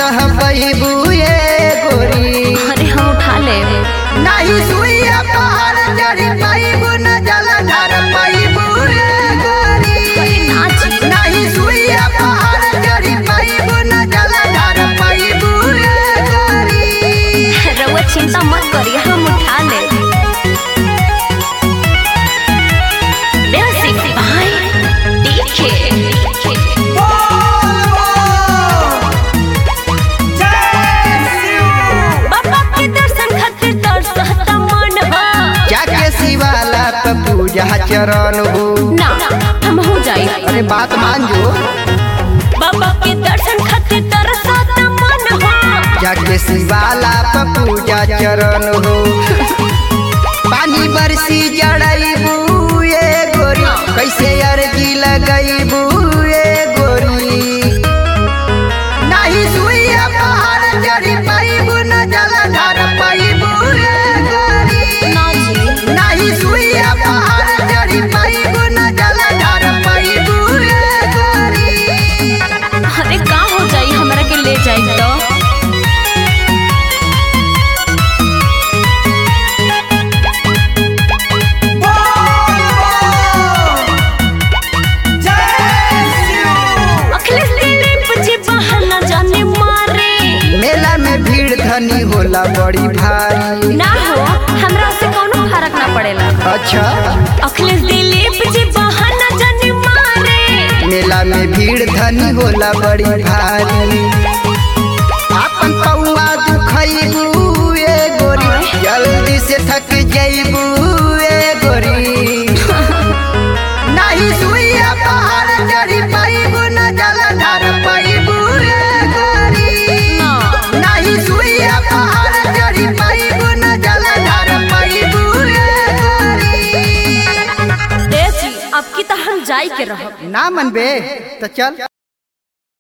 सह पैबू ये गोरी अरे हम उठा ले नहीं सुइया पहाड़ चढ़ी पैबू न जलधर पैबू ये गोरी नाच नहीं सुइया पहाड़ चढ़ी पैबू न जलधर पैबू ये गोरी रउआ चिंता मत करिए हम उठा ले म्यूजिक बाय डीके बाबा के दर्शन खातिर तरसता मन हो जाके शिवाला पे पूजा चरण हो ना हम हो जाई अरे बात मान जो बाबा के दर्शन खातिर तरसता मन हो जाके शिवाला पे पूजा चरण हो पानी बरसी जड़ैबू ये गोरी कैसे अर्जी लगैबू ये गोरी नहीं सुइया पहाड़ चढ़ी पैबू न जलधर पैबू ये गोरी ना जी नहीं सुइया पहाड़ चढ़ी पैबू न जलधर पैबू ये गोरी अरे का हो जाई हमरा के ले जाई तो अखिलेश दिलीप जी बहाना जाने मारे मेला में भीड़ धनी होला बड़ी भारी ना हो हमरा से कोनो फर्क ना पड़ेला अच्छा अखिलेश दिलीप जी बहाना जाने मारे मेला में भीड़ धनी होला बड़ी भारी आपन पौआ दुखैबू ए गोरी जल्दी से थक जैबू ए गोरी नहीं सुइया पहाड़ चढ़ी पैबू न जलधर पैबू ए गोरी ना नहीं सुइया पहाड़ चढ़ी पैबू न जलधर पैबू ए गोरी देव जी अब की तो हम जाई के रहब ना मनबे तो चल